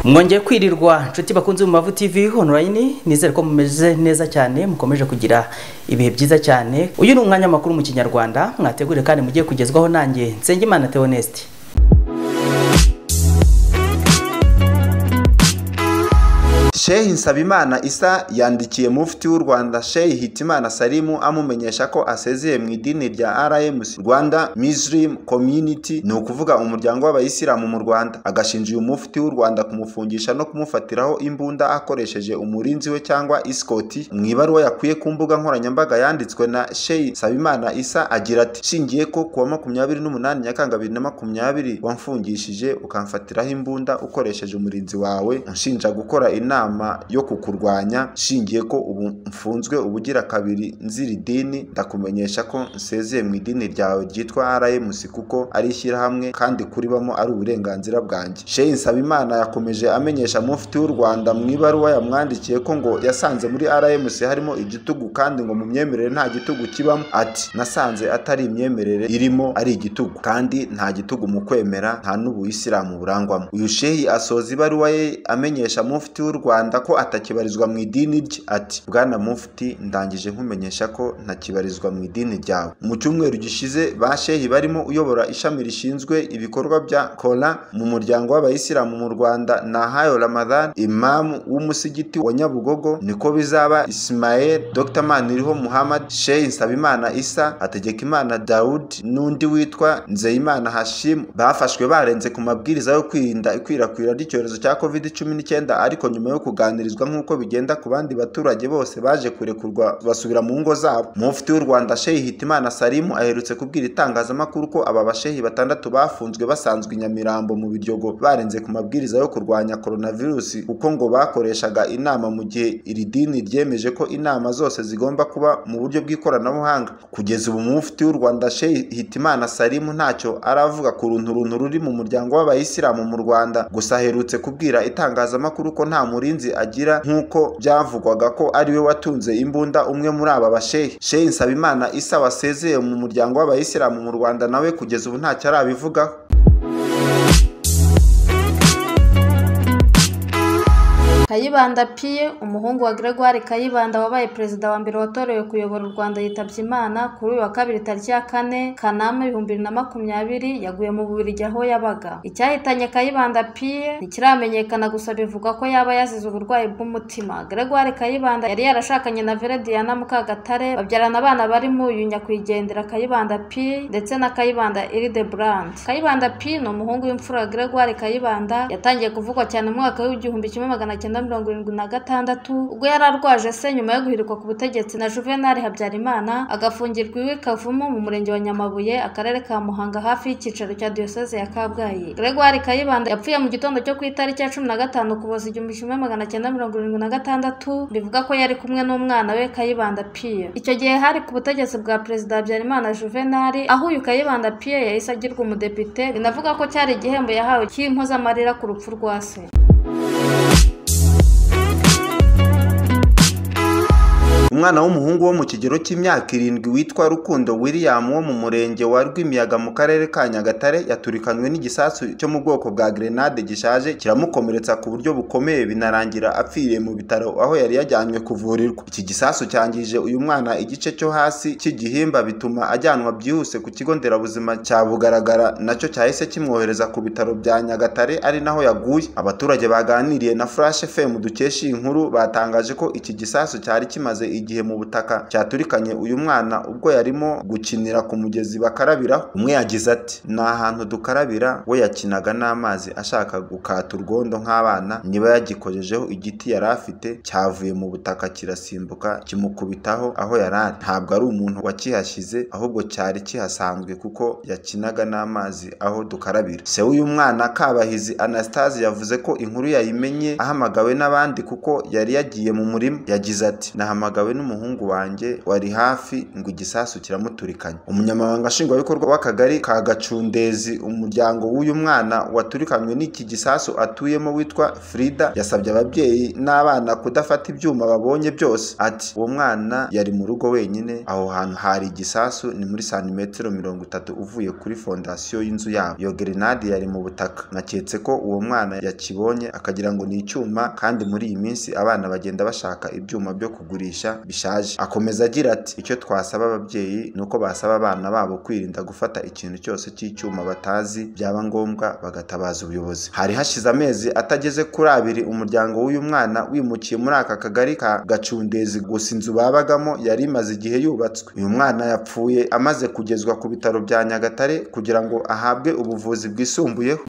mwongeye kwirirwa inshuti bakunze mu mavu tv online nizere ko mumeze neza cyane mukomeje kugira ibihe byiza cyane uyu ni umwanya makuru mu kinyarwanda mwategure kandi mugiye kugezwaho nanjye nsengimana theoneste shehi nsabimana isa yandikiye mufti w'u rwanda shehi hitimana salimu amumenyesha ko asezeye mu idini rya rmc rwanda muslim community ni ukuvuga umuryango w'abayisilamu mu rwanda agashinja uyu mufti w'u rwanda kumufungisha no kumufatiraho imbunda akoresheje umurinzi we cyangwa isikoti mu ibaruwa yakuye ku mbuga nkoranyambaga yanditswe na shehi nsabimana isa agira ati shingiye ko kuwa makumyabiri n'umunani nyakanga bibiri na makumyabiri wamfungishije ukamfatiraho imbunda ukoresheje umurinzi wawe unshinja gukora inama inama yo kukurwanya nshingiye ko ubu mfunzwe ubugira kabiri nzira idini ndakumenyesha ko nsezeye mu idini ryawe ryitwa RMC kuko ari ishyirahamwe kandi kuribamo ari uburenganzira bwanjye Sheikh Nsabimana yakomeje amenyesha mufti w'u Rwanda mu ibaruwa yamwandikiye ko ngo yasanze muri RMC harimo igitugu kandi ngo mu myemerere nta gitugu kibamo ati nasanze atari imyemerere irimo ari igitugu kandi nta gitugu mu kwemera nta n'ubuyisilamu burangwamo uyu shehi asoza ibaruwa ye amenyesha mufti w'u Rwanda Rwanda ko atakibarizwa mu idini rye ati bwana mufti ndangije nkumenyesha ko ntakibarizwa mu idini ryawe mu cyumweru gishize ba shehi barimo uyobora ishami rishinzwe ibikorwa bya kora mu muryango w'abayisilamu mu Rwanda Nahayo Ramadhan imamu w'umusigiti wa Nyabugogo niko bizaba Ismael Dr Maniriho Muhammad Sheikh Nsabimana Isa Hategekimana Daoud n'undi witwa Nzeyimana Hashim bafashwe barenze ku mabwiriza yo kwirinda ikwirakwira ry'icyorezo cya COVID-19 ariko nyuma yo kuganirizwa nk'uko bigenda ku bandi baturage bose baje kurekurwa basubira mu ngo zabo mufti w'u rwanda shehi hitimana salimu aherutse kubwira itangazamakuru ko aba bashehi batandatu bafunzwe basanzwe i nyamirambo mu biryogo barenze ku mabwiriza yo kurwanya koronavirusi kuko ngo bakoreshaga inama mu gihe iri dini ryemeje ko inama zose zigomba kuba mu buryo bw'ikoranabuhanga kugeza ubu mufti w'u rwanda shehi hitimana salimu ntacyo aravuga ku runtu runtu ruri mu muryango w'abayisilamu mu rwanda gusa aherutse kubwira itangazamakuru ko nta murinzi agira nk'uko byavugwaga ko ariwe watunze imbunda umwe muri aba bashehe shehi nsabimana isa wasezeye mu muryango w'abayisilamu mu rwanda nawe kugeza ubu ntacyo arabivugaho kayibanda piye umuhungu wa gregoire kayibanda wabaye perezida wa mbere watorewe kuyobora u rwanda yitabye imana kuri uyu wa kabiri tariki ya kane kanama ibihumbi bibiri na makumyabiri yaguye mu bubirigi aho yabaga icyahitanye kayibanda piye ntikiramenyekana gusa bivuga ko yaba yazize uburwayi bw'umutima gregoire kayibanda yari yarashakanye na vere diana mukagatare babyarana abana barimo uyu nyakwigendera kayibanda piye ndetse na kayibanda iride brand kayibanda piye ni umuhungu w'imfura gregoire kayibanda yatangiye kuvugwa cyane mu mwaka w'igihumbi kimwe magana cyenda mirongo irindwi na gatandatu ubwo yari arwaje se nyuma yo guhirikwa ku butegetsi na juvenali habyarimana agafungirwa iwe kavumu mu murenge wa nyamabuye akarere ka muhanga hafi y'icyicaro cya diyoseze ya kabgayi gregoire kayibanda yapfuye mu gitondo cyo ku itariki ya cumi na gatanu ukuboza igihumbi kimwe magana cyenda mirongo irindwi na gatandatu bivuga ko yari kumwe n'umwana we kayibanda piye icyo gihe hari ku butegetsi bwa perezida habyarimana juvenali aho uyu kayibanda piye yahise agirwa umudepite binavuga ko cyari igihembo yahawe cy'impozamarira ku rupfu rwa se umwana w'umuhungu wo mu kigero cy'imyaka irindwi witwa rukundo william wo mu murenge wa rwimiyaga mu karere ka nyagatare yaturikanywe n'igisasu cyo mu bwoko bwa grenade gishaje kiramukomeretsa ku buryo bukomeye binarangira apfiriye mu bitaro aho yari yajyanywe kuvurirwa iki gisasu cyangije uyu mwana igice cyo hasi cy'igihimba bituma ajyanwa byihuse ku kigo nderabuzima cya bugaragara nacyo cyahise kimwohereza ku bitaro bya nyagatare ari naho yaguye abaturage baganiriye na flash fm dukesha iyi nkuru batangaje ko iki gisasu cyari kimaze igihe mu butaka cyaturikanye uyu mwana ubwo yarimo gukinira ku mugezi bakarabira umwe yagize ati ni ahantu dukarabira we yakinaga n'amazi ashaka gukata urwondo nk'abana niba yagikojejeho igiti yari afite cyavuye mu butaka kirasimbuka kimukubitaho aho yari ari ntabwo ari umuntu wakihashyize ahubwo cyari kihasanzwe kuko yakinaga n'amazi aho dukarabira se w'uyu mwana kabahizi anastase yavuze ko inkuru yayimenye ahamagawe n'abandi kuko yari yagiye mu murima yagize ati nahamagawe n'umuhungu wanjye wari hafi ngo igisasu kiramuturikanye umunyamabanga nshingwabikorwa w'akagari ka gacundezi umuryango w'uyu mwana waturikanywe n'iki gisasu atuyemo witwa frida yasabye ababyeyi n'abana kudafata ibyuma babonye byose ati uwo mwana yari mu rugo wenyine aho hantu hari igisasu ni muri santimetero mirongo itatu uvuye kuri fondasiyo y'inzu yabo iyo gerenade yari mu butaka naketse ko uwo mwana yakibonye akagira ngo ni icyuma kandi muri iyi minsi abana bagenda bashaka ibyuma byo kugurisha bishaje akomeza agira ati icyo twasaba ababyeyi ni uko basaba abana babo kwirinda gufata ikintu cyose cy'icyuma batazi byaba ngombwa bagatabaza ubuyobozi hari hashize amezi atageze kuri abiri umuryango w'uyu mwana wimukiye muri aka kagari ka gacundezi gusa inzu babagamo yari imaze igihe yubatswe uyu mwana yapfuye amaze kugezwa ku bitaro bya nyagatare kugira ngo ahabwe ubuvuzi bwisumbuyeho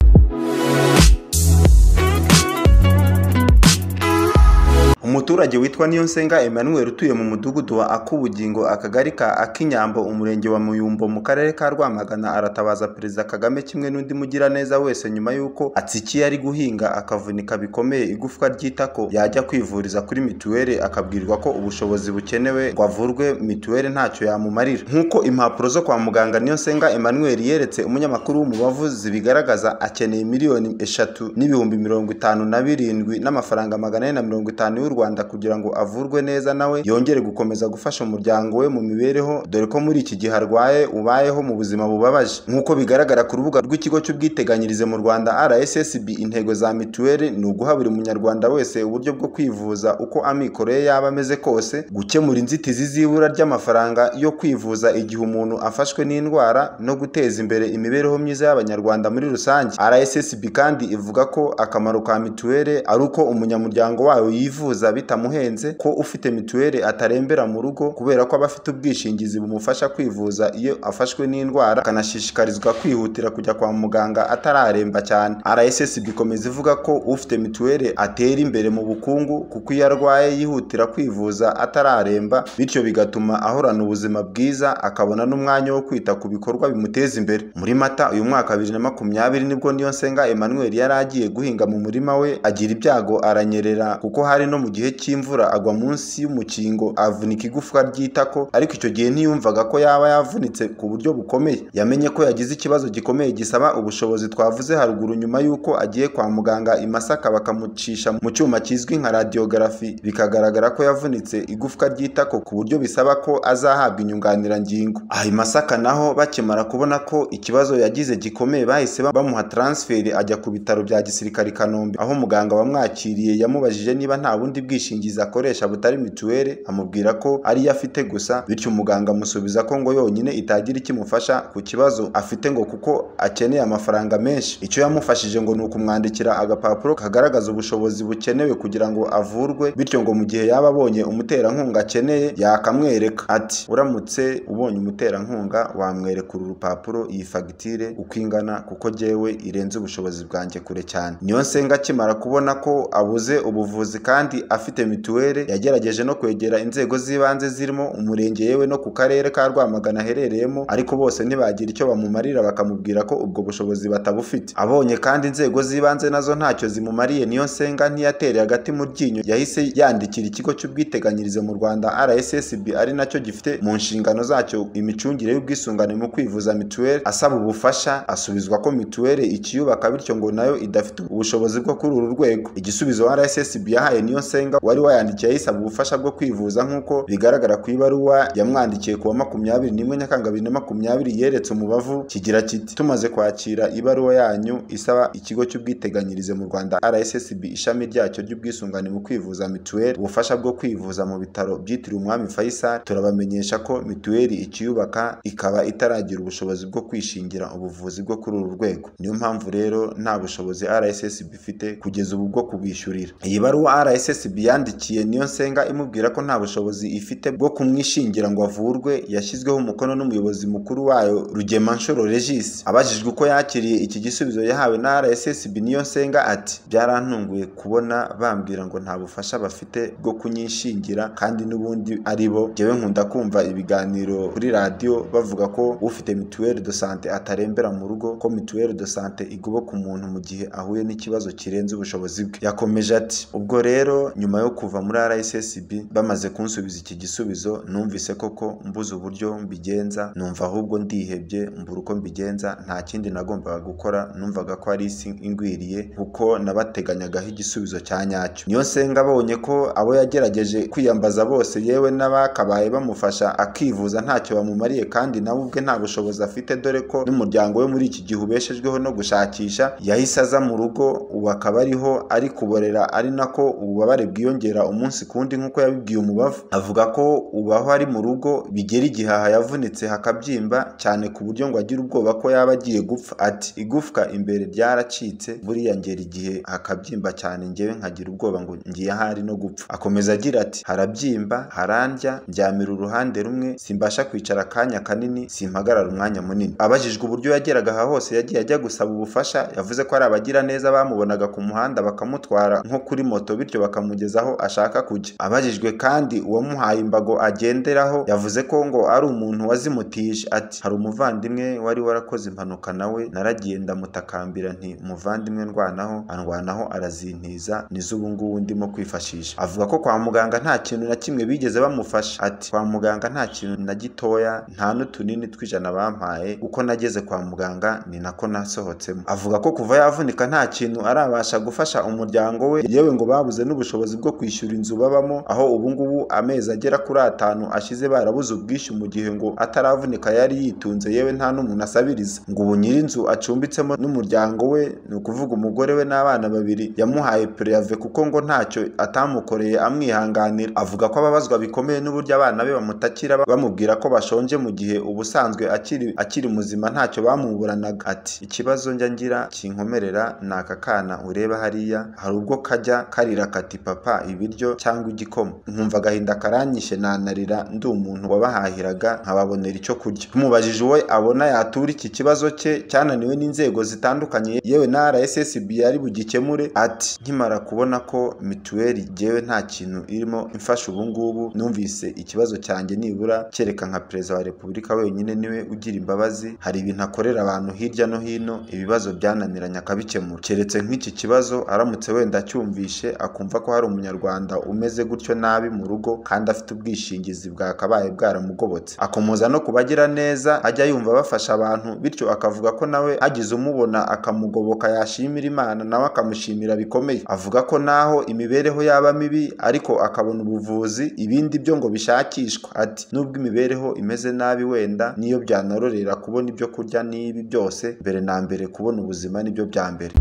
umuturage witwa niyonsenga emmanuel utuye mu mudugudu wa akubugingo akagari ka akinyambo umurenge wa muyumbo mu karere ka rwamagana aratabaza perezida kagame kimwe n'undi mugiraneza wese nyuma y'uko atsikiye ari guhinga akavunika bikomeye igufwa ry'itako yajya kwivuriza kuri mituweli akabwirwa ko ubushobozi bukenewe ngo avurwe mituweli ntacyo yamumarira nk'uko impapuro zo kwa muganga niyonsenga emmanuel yeretse umunyamakuru w'umubavuzi bigaragaza akeneye miliyoni eshatu n'ibihumbi mirongo itanu na birindwi n'amafaranga magana ane na mirongo itanu y'u rwanda rwanda kugira ngo avurwe neza nawe yongere gukomeza gufasha umuryango we mu mibereho dore ko muri iki gihe arwaye ubayeho mu buzima bubabaje nk'uko bigaragara ku rubuga rw'ikigo cy'ubwiteganyirize mu rwanda rssb intego za mituweli ni uguha buri munyarwanda wese uburyo bwo kwivuza uko amikoro ye yaba ameze kose gukemura inzitizi z'ibura ry'amafaranga yo kwivuza igihe umuntu afashwe n'indwara no guteza imbere imibereho myiza y'abanyarwanda muri rusange rssb kandi ivuga ko akamaro ka mituweli ari uko umunyamuryango wayo yivuza bitamuhenze ko ufite mituweli atarembera mu rugo kubera ko aba afite ubwishingizi bumufasha kwivuza iyo afashwe n'indwara akanashishikarizwa kwihutira kujya kwa muganga atararemba cyane rssb ikomeza ivuga ko ufite mituweli atera imbere mu bukungu kuko iyo arwaye yihutira kwivuza atararemba bityo bigatuma ahorana ubuzima bwiza akabona n'umwanya wo kwita ku bikorwa bimuteza imbere muri mata uyu mwaka bibiri na makumyabiri nibwo niyonsenga emmanuel yari agiye guhinga mu murima we agira ibyago aranyerera kuko hari no mu gihe gihe cy'imvura agwa munsi y'umukingo avunika igufwa ry'itako ariko icyo gihe ntiyumvaga ko yaba yavunitse ku buryo bukomeye yamenye ko yagize ikibazo gikomeye gisaba ubushobozi twavuze haruguru nyuma y'uko agiye kwa muganga i Masaka bakamucisha mu cyuma kizwi nka radiogarafi bikagaragara ko yavunitse igufwa ry'itako ku buryo bisaba ko azahabwa inyunganirangingo aha i Masaka naho bakimara kubona ko ikibazo yagize gikomeye bahise bamuha transferi ajya ku bitaro bya gisirikare i Kanombe aho muganga wamwakiriye yamubajije niba nta bundi ubwishingizi akoresha butari mituweli amubwira ko ariyo afite gusa bityo umuganga amusubiza ko ngo yonyine itagira ikimufasha ku kibazo afite ngo kuko akeneye amafaranga menshi icyo yamufashije ngo ni ukumwandikira agapapuro kagaragaza ubushobozi bukenewe kugira ngo avurwe bityo ngo mu gihe yaba abonye umuterankunga akeneye yakamwereka ati uramutse ubonye umuterankunga wamwereka uru rupapuro iyi fagitire uko ingana kuko jyewe irenze ubushobozi bwanjye kure cyane niyo nsenga akimara kubona ko abuze ubuvuzi kandi afite mituweli yagerageje no kwegera inzego z'ibanze zirimo umurenge yewe no ku karere ka rwamagana aherereyemo ariko bose ntibagira icyo bamumarira bakamubwira ko ubwo bushobozi batabufite abonye kandi inzego z'ibanze nazo ntacyo zimumariye niyo nsenga ntiyatereye agati mu ryinyo yahise yandikira ikigo cy'ubwiteganyirize mu rwanda rssb ari nacyo gifite mu nshingano zacyo imicungire y'ubwisungane mu kwivuza mituweli asaba ubufasha asubizwa ko mituweli ikiyubaka bityo ngo nayo idafite ubushobozi bwo kuri uru rwego igisubizo rssb yahaye niyo nsenga wari wayandikiye ayisaba ubufasha bwo kwivuza nk'uko bigaragara ku ibaruwa yamwandikiye kuwa makumyabiri n'imwe nyakanga bibiri na makumyabiri yeretse umubavu kigira kiti tumaze kwakira ibaruwa yanyu isaba ikigo cy'ubwiteganyirize mu rwanda rssb ishami ryacyo ry'ubwisungane mu kwivuza mituweli ubufasha bwo kwivuza mu bitaro byitiriwe umwami faisal turabamenyesha ko mituweli ikiyubaka ikaba itaragira ubushobozi bwo kwishingira ubuvuzi bwo kuri uru rwego niyo mpamvu rero nta bushobozi rssb ifite kugeza ubu bwo kubishyurira iyi baruwa rssb yandikiye niyo nsenga imubwira ko nta bushobozi ifite bwo kumwishingira ngo avurwe yashyizweho umukono n'umuyobozi mukuru wayo rugema nshuro regis abajijwe uko yakiriye iki gisubizo yahawe na rssb niyo nsenga ati byarantunguye kubona bambwira ngo nta bufasha bafite bwo kunyishingira kandi n'ubundi ari bo njyewe nkunda kumva ibiganiro kuri radiyo bavuga ko ufite mituweli de sante atarembera mu rugo ko mituweli de sante igoboka umuntu mu gihe ahuye n'ikibazo kirenze ubushobozi bwe yakomeje ati ubwo rero nyuma nyuma yo kuva muri RSSB bamaze kunsubiza iki gisubizo numvise koko mbuze uburyo mbigenza numva ahubwo ndihebye mbura uko mbigenza nta kindi nagombaga gukora numvaga ko ari isi ingwiriye kuko nabateganyagaho igisubizo cya nyacyo niyo senga abonye ko abo yagerageje kwiyambaza bose yewe n'abakabaye bamufasha akivuza ntacyo bamumariye kandi nawe ubwe nta bushobozi afite dore ko n'umuryango we muri iki gihe ubeshejweho no gushakisha yahise aza mu rugo ubu akaba ariho ari kuborera ari nako ububabare bwiyongera umunsi kundi nk'uko yabibwiye umubavu avuga ko ubaho ari mu rugo bigera igihaha yavunitse hakabyimba cyane ku buryo ngo agira ubwoba ko yaba agiye gupfa ati igufwa imbere ryaracitse buriya ngera igihe hakabyimba cyane ngewe nkagira ubwoba ngo ngiye ahari no gupfa akomeza agira ati harabyimba harandya ndyamira uruhande rumwe simbasha kwicara akanya kanini simpagarara umwanya munini abajijwe uburyo yageraga aha hose yagiye ajya gusaba ubufasha yavuze ko ari abagira neza bamubonaga ku muhanda bakamutwara nko kuri moto bityo bakamugeza aho ashaka kujya abajijwe kandi uwamuhaye imbago agenderaho yavuze ko ngo ari umuntu wazimutije ati hari umuvandimwe wari warakoze impanuka nawe naragiye ndamutakambira nti umuvandimwe ndwanaho andwanaho arazintiza nizo ubu ngubu ndimo kwifashisha avuga ko kwa muganga nta kintu na kimwe bigeze bamufasha ati kwa muganga nta kintu na gitoya nta n'utunini tw'ijana bampaye uko nageze kwa muganga ni nako nasohotsemo avuga ko kuva yavunika nta kintu arabasha gufasha umuryango we yewe ngo babuze n'ubushobozi bwo kwishyura inzu babamo aho ubu ngubu amezi agera kuri atanu ashize barabuze ubwishyu mu gihe ngo ataravunika yari yitunze yewe nta n'umuntu asabiriza ngo ubu nyir'inzu acumbitsemo n'umuryango we ni ukuvuga umugore we n'abana babiri yamuhaye pureyave kuko ngo ntacyo atamukoreye amwihanganira avuga ko ababazwa bikomeye n'uburyo abana be bamutakira bamubwira ko bashonje mu gihe ubusanzwe akiri akiri muzima ntacyo bamuburanaga ati ikibazo njya ngira kinkomerera ni aka kana ureba hariya hari ubwo kajya karira kati papa ibiryo cyangwa igikoma nkumva agahinda karanyishe nanarira ndi umuntu wabahahiraga nkababonera icyo kurya tumubajije uwo abona yatura iki kibazo cye cyananiwe n'inzego zitandukanye yewe na RSSB yari bugikemure ati nkimara kubona ko mituweli jyewe nta kintu irimo imfasha ubu ngubu numvise ikibazo cyanjye nibura kereka nka perezida wa repubulika wenyine niwe ugira imbabazi hari ibintu akorera abantu hirya no hino ibibazo byananiranye akabikemura keretse nk'iki kibazo aramutse wenda acyumvishe akumva ko hari umunyarwanda umeze gutyo nabi mu rugo kandi afite ubwishingizi bwakabaye bwaramugobotse akomoza no kubagira neza ajya yumva bafasha abantu bityo akavuga ko nawe agize umubona akamugoboka yashimira imana nawe akamushimira bikomeye avuga ko naho imibereho yaba mibi ariko akabona ubuvuzi ibindi byo ngo bishakishwa ati nubwo imibereho imeze nabi wenda niyo byanarorera kubona ibyo kurya n'ibi byose mbere na mbere kubona ubuzima nibyo bya mbere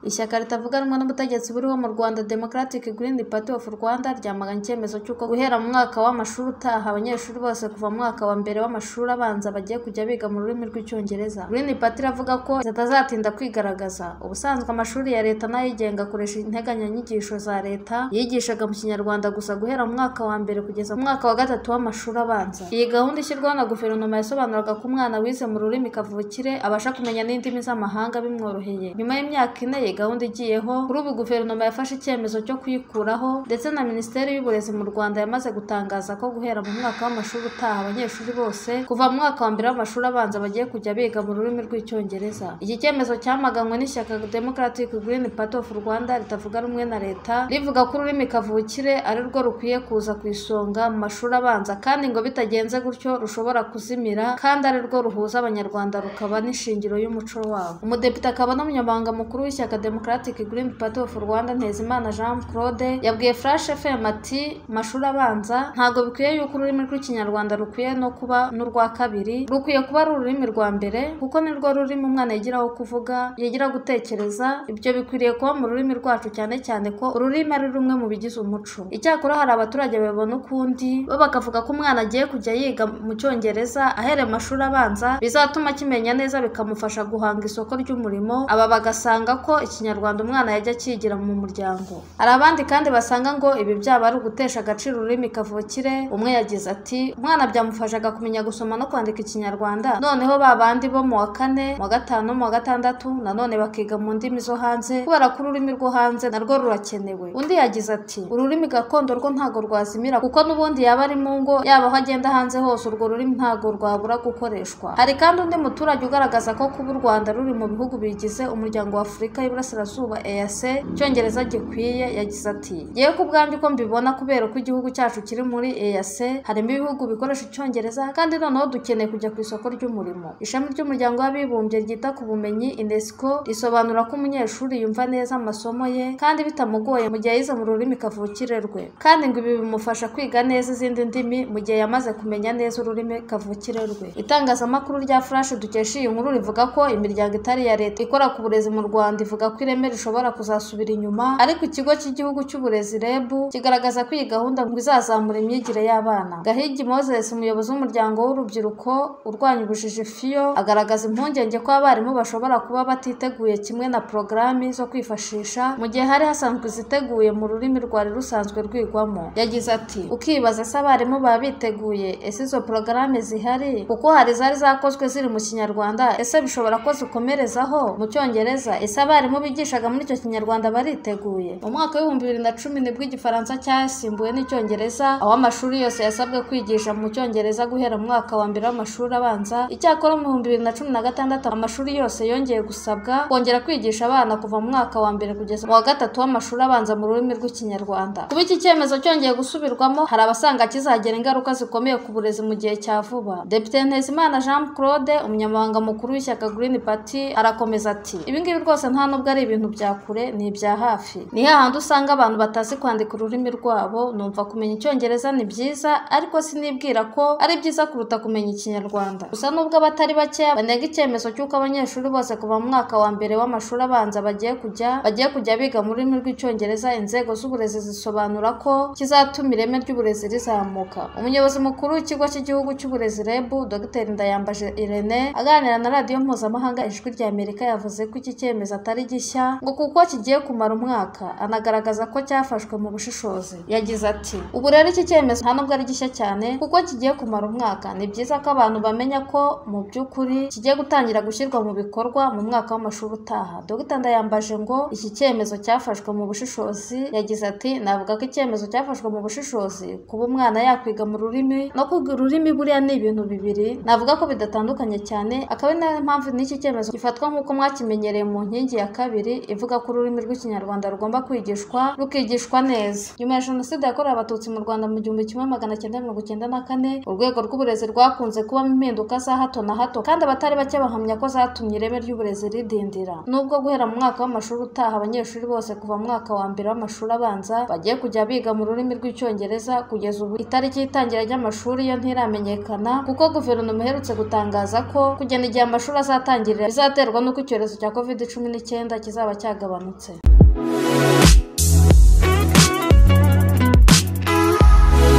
ishyaka ritavuganwa n'ubutegetsi buriho mu rwanda democratic green party of rwanda ryamaganye icyemezo cy'uko guhera mu mwaka w'amashuri utaha abanyeshuri bose kuva mu mwaka wa mbere w'amashuri abanza bagiye kujya biga mu rurimi rw'icyongereza green party iravuga ko zitazatinda kwigaragaza ubusanzwe amashuri ya leta n'ayigenga akoresha integanyanyigisho za leta yigishaga mu kinyarwanda gusa guhera mu mwaka wa mbere kugeza mu mwaka wa gatatu w'amashuri abanza iyi gahunda ishyirwaho na guverinoma yasobanuraga ko umwana wize mu rurimi kavukire abasha kumenya n'indimi z'amahanga bimworoheye nyuma y'imyaka ine iyi gahunda igiyeho kuri ubu guverinoma yafashe icyemezo cyo kuyikuraho ndetse na minisiteri y'uburezi mu rwanda yamaze gutangaza ko guhera mu mwaka w'amashuri utaha abanyeshuri bose kuva mu mwaka wa mbere w'amashuri abanza bagiye kujya biga mu rurimi rw'icyongereza iki cyemezo cyamaganywe n'ishyaka democratic green party of rwanda ritavuga rumwe na leta rivuga ko ururimi kavukire ari rwo rukwiye kuza ku isonga mu mashuri abanza kandi ngo bitagenze gutyo rushobora kuzimira kandi ari rwo ruhuza abanyarwanda rukaba n'ishingiro y'umuco wabo umudepite akaba n'umunyamabanga mukuru w'ishyaka Democratic Green Party of Rwanda Ntezimana Jean Claude yabwiye Flash FM ati mashuri abanza ntago bikwiye yuko ururimi rw'ikinyarwanda rukwiye no kuba n'urwa kabiri rukwiye kuba ari ururimi rwa mbere kuko nirwo rurimi umwana yigiraho kuvuga yigira gutekereza ibyo bikwiriye kuba mu rurimi rwacu cyane cyane ko ururimi ari rumwe mu bigize umuco icyakora hari abaturage babona ukundi bo bakavuga ko umwana agiye kujya yiga mu cyongereza ahereye mashuri abanza bizatuma akimenya neza bikamufasha guhanga isoko ry'umurimo aba bagasanga ko iki Ikinyarwanda umwana yajya akigira mu muryango hari abandi kandi basanga ngo ibi byaba ari ugutesha agaciro ururimi kavukire umwe yagize ati umwana byamufashaga kumenya gusoma no kwandika Ikinyarwanda noneho ba bandi bo mu wa kane mu wa gatanu mu wa gatandatu nanone bakiga mu ndimi zo hanze kubera ko ururimi rwo hanze narwo rurakenewe undi yagize ati ururimi gakondo rwo ntago rwazimira kuko n'ubundi yaba ari mu ngo yaba aho agenda hanze hose urwo rurimi ntago rwabura gukoreshwa hari kandi undi muturage ugaragaza ko kuba u rwanda ruri mu bihugu bigize umuryango wa afurika y'iburasirazuba eas icyongereza gikwiye yagize ati yewe ku bwanjye uko mbibona kubera ko igihugu cyacu kiri muri eas harimo ibihugu bikoresha icyongereza kandi noneho dukeneye kujya ku isoko ry'umurimo ishami ry'umuryango w'abibumbye ryita ku bumenyi unesco risobanura ko umunyeshuri yumva neza amasomo ye kandi bitamugoye mu gihe yize mu rurimi kavukire rwe kandi ngo ibi bimufasha kwiga neza izindi ndimi mu gihe yamaze kumenya neza ururimi kavukire rwe itangazamakuru rya flash dukesha iyi nkuru rivuga ko imiryango itari iya leta ikora ku burezi mu rwanda ivuga ko ireme rishobora kuzasubira inyuma ariko ikigo cy'igihugu cy'uburezi reb kigaragaza ko iyi gahunda ngo izazamura imyigire y'abana gahigi moses umuyobozi w'umuryango w'urubyiruko urwanya ubujiji fiyo agaragaza impungenge ko abarimu bashobora kuba batiteguye kimwe na porogaramu zo kwifashisha mu gihe hari hasanzwe iziteguye mu rurimi rwari rusanzwe rwigwamo yagize ati ukibaza se abarimu baba biteguye ese izo porogaramu zihari kuko hari izari zakozwe ziri mu kinyarwanda ese bishobora ko zikomerezaho mu cyongereza ese abarimu bigishaga muri icyo kinyarwanda bariteguye mu mwaka w'ibihumbi bibiri na cumi nibwo igifaransa cyasimbuwe n'icyongereza aho amashuri yose yasabwe kwigisha mu cyongereza guhera mu mwaka wa mbere w'amashuri abanza icyakora mu bihumbi bibiri na cumi na gatandatu amashuri yose yongeye gusabwa kongera kwigisha abana kuva mu mwaka wa mbere kugeza mu wa gatatu w'amashuri abanza mu rurimi rw'ikinyarwanda kuba iki cyemezo cyongeye gusubirwamo hari abasanga kizagira ingaruka zikomeye ku burezi mu gihe cya vuba depite ntezimana jean claude umunyamabanga mukuru w'ishyaka green party arakomeza ati ibingibi rwose nta nubwo ari ibintu bya kure ni ibya hafi ni hahandi usanga abantu batazi kwandika ururimi rwabo numva kumenya icyongereza ni byiza ariko sinibwira ko ari byiza kuruta kumenya ikinyarwanda gusa nubwo abatari bake banenga icyemezo cy'uko abanyeshuri bose kuva mu mwaka wa mbere w'amashuri abanza bagiye kujya bagiye kujya biga mu rurimi rw'icyongereza inzego z'uburezi zisobanura ko kizatuma ireme ry'uburezi rizamuka umuyobozi mukuru w'ikigo cy'igihugu cy'uburezi reb dr ndayambaje irene aganira na radiyo mpuzamahanga ijwi rya amerika yavuze ko iki cyemezo atari gishya ngo kuko kigiye kumara umwaka anagaragaza ko cyafashwe mu bushishozi yagize ati ubu rero iki cyemezo nta nubwo ari gishya cyane kuko kigiye kumara umwaka ni byiza ko abantu bamenya ko mu by'ukuri kigiye gutangira gushyirwa mu bikorwa mu mwaka w'amashuri utaha dr ndayambaje ngo iki cyemezo cyafashwe mu bushishozi yagize ati navuga ko icyemezo cyafashwe mu bushishozi kuba umwana yakwiga mu rurimi no kwiga ururimi buriya ni ibintu bibiri navuga ko bidatandukanye cyane akaba ari nayo mpamvu n'iki cyemezo gifatwa nk'uko mwakimenyereye mu nkingi ya kabiri ivuga ko ururimi rw'ikinyarwanda rugomba kwigishwa rukigishwa neza nyuma ya jenoside yakorewe abatutsi mu rwanda mu gihumbi kimwe magana cyenda mirongo icyenda na kane urwego rw'uburezi rwakunze kubamo impinduka za hato na hato kandi abatari bake bahamya ko zatumye ireme ry'uburezi ridindira nubwo guhera mu mwaka w'amashuri utaha abanyeshuri bose kuva mu mwaka wa mbere w'amashuri abanza bagiye kujya biga mu rurimi rw'icyongereza kugeza ubu itariki y'itangira ry'amashuri yo ntiramenyekana kuko guverinoma iherutse gutangaza ko kugena igihe amashuri azatangirira bizaterwa n'uko icyorezo cya covid cumi n'icyenda kizaba cyagabanutse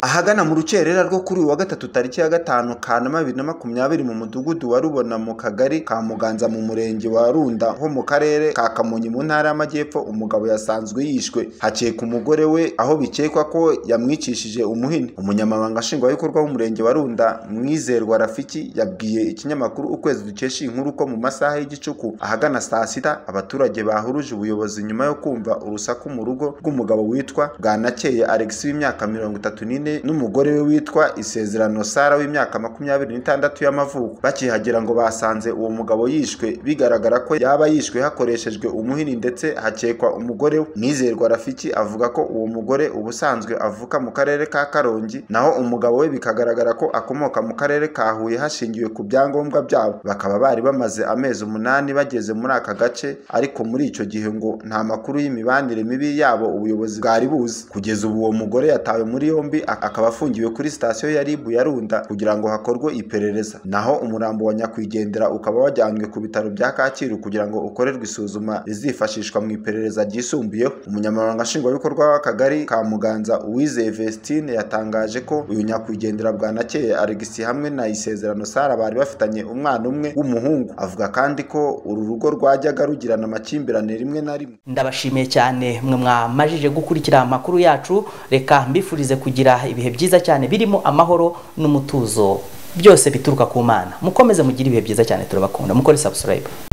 ahagana mu rukerera rwo kuri uyu wa gatatu tariki ya gatanu kanama bibiri na makumyabiri mu mudugudu wa rubona mu kagari ka muganza mu murenge wa runda ho mu karere ka kamonyi mu ntara y'amajyepfo umugabo yasanzwe yishwe hakeka umugore we aho bikekwa ko yamwicishije umuhini umunyamabanga nshingwabikorwa w'umurenge wa runda mwizerwa rafiki yabwiye ikinyamakuru ukwezi dukesha iyi nkuru ko mu masaha y'igicuku ahagana saa sita abaturage bahuruje ubuyobozi nyuma yo kumva urusaku mu rugo rw'umugabo witwa bwanakeye alexi w'imyaka mirongo itatu n'ine n'umugore we witwa isezerano sara w'imyaka makumyabiri n'itandatu y'amavuko bakihagera ngo basanze uwo mugabo yishwe bigaragara ko yaba yishwe hakoreshejwe umuhini ndetse hakekwa umugore we mwizerwa rafiki avuga ko uwo mugore ubusanzwe avuka mu karere ka karongi naho umugabo we bikagaragara ko akomoka mu karere ka huye hashingiwe ku byangombwa byabo bakaba bari bamaze amezi umunani bageze muri aka gace ariko muri icyo gihe ngo nta makuru y'imibanire mibi yabo ubuyobozi bwari buzi kugeza ubu uwo mugore yatawe muri yombi akaba afungiwe kuri sitasiyo ya ribu ya runda kugira ngo hakorwe iperereza naho umurambo wa nyakwigendera ukaba wajyanywe ku bitaro bya kacyiru kugira ngo ukorerwe isuzuma rizifashishwa mu iperereza ryisumbuyeho umunyamabanga nshingwabikorwa w'akagari ka muganza uwizeye vestine yatangaje ko uyu nyakwigendera bwanakeye alegisi hamwe na isezerano sara bari bafitanye umwana umwe w'umuhungu avuga kandi ko uru rugo rwajyaga rugirana amakimbirane rimwe na rimwe ndabashimiye cyane mwe mwamajije gukurikira amakuru yacu reka mbifurize kugira ibihe byiza cyane birimo amahoro n'umutuzo byose bituruka ku mana mukomeze mugire ibihe byiza cyane turabakunda mukore subscribe